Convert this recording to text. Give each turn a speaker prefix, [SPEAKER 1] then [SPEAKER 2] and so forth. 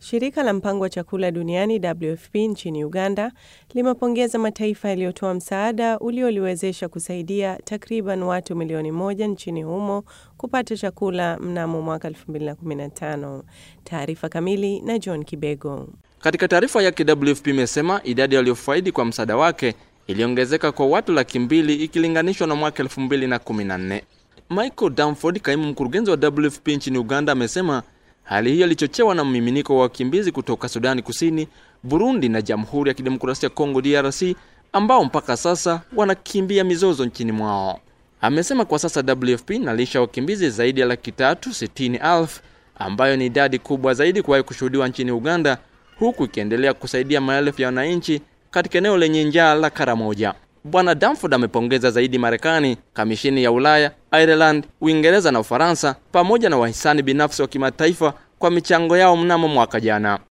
[SPEAKER 1] Shirika la mpango wa chakula duniani WFP nchini Uganda limepongeza mataifa yaliyotoa msaada ulioliwezesha kusaidia takriban watu milioni moja nchini humo kupata chakula mnamo mwaka 2015. Taarifa kamili na John Kibego.
[SPEAKER 2] Katika taarifa yake WFP imesema idadi waliofaidi kwa msaada wake iliongezeka kwa watu laki mbili ikilinganishwa na mwaka 2014. Michael Danford, kaimu mkurugenzi wa WFP nchini Uganda, amesema hali hiyo ilichochewa na mmiminiko wa wakimbizi kutoka Sudani Kusini, Burundi na Jamhuri ya Kidemokrasia ya Kongo DRC, ambao mpaka sasa wanakimbia mizozo nchini mwao. Amesema kwa sasa WFP inalisha wakimbizi zaidi ya laki tatu sitini elfu ambayo ni idadi kubwa zaidi kuwahi kushuhudiwa nchini Uganda, huku ikiendelea kusaidia maelfu ya wananchi katika eneo lenye njaa la Karamoja. Bwana Danford amepongeza zaidi Marekani, kamishini ya Ulaya, Ireland, Uingereza na Ufaransa pamoja na wahisani binafsi wa kimataifa kwa michango yao mnamo mwaka jana.